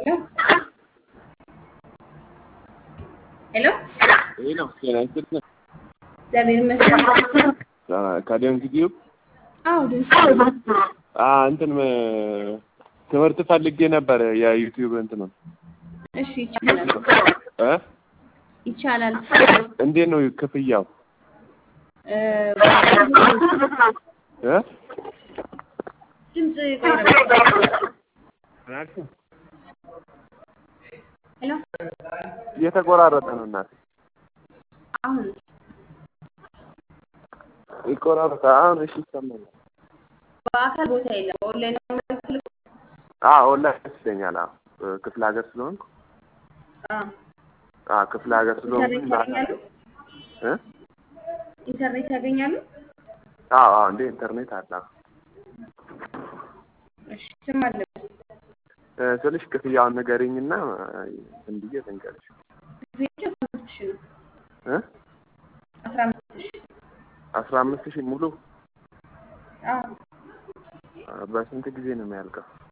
ሄሎ ሄሎ ይህ ነው ጤና ይስጥልኝ። እግዚአብሔር ይመስገን። ከደም ጊዜው አዎ ድምፅ እንትን ም- ትምህርት ፈልጌ ነበር የዩቲዩብ እንትን ነው እሺ ይቻላል እ ይቻላል። እንዴት ነው ክፍያው እ እ ድምፅ ቆይ ነው። ሄሎ እየተቆራረጠ ነው እናቴ አሁን ይቆራረጠ አሁን እሺ ይሰማኛል በአካል ቦታ የለም በኦንላይን ነው የምትልኩ? አዎ ኦንላይን ደስ ይለኛል አዎ እ ክፍለ ሀገር ስለሆንኩ አዎ አዎ ክፍለ ሀገር ስለሆንኩ ኢንተርኔት ያገኛሉ? እ ኢንተርኔት ያገኛሉ? አዎ አዎ እንደ ኢንተርኔት አለ አዎ። እሺ ስም አለበት እ ስልሽ ክፍያውን ንገሪኝና እንትን ብዬ ልንገርሽ ክፍያቸው አስራ አምስት ሺህ ነው። እ አስራ አምስት ሺህ አስራ አምስት ሺህ ሙሉ አዎ አ፣ በስንት ጊዜ ነው የሚያልቀው?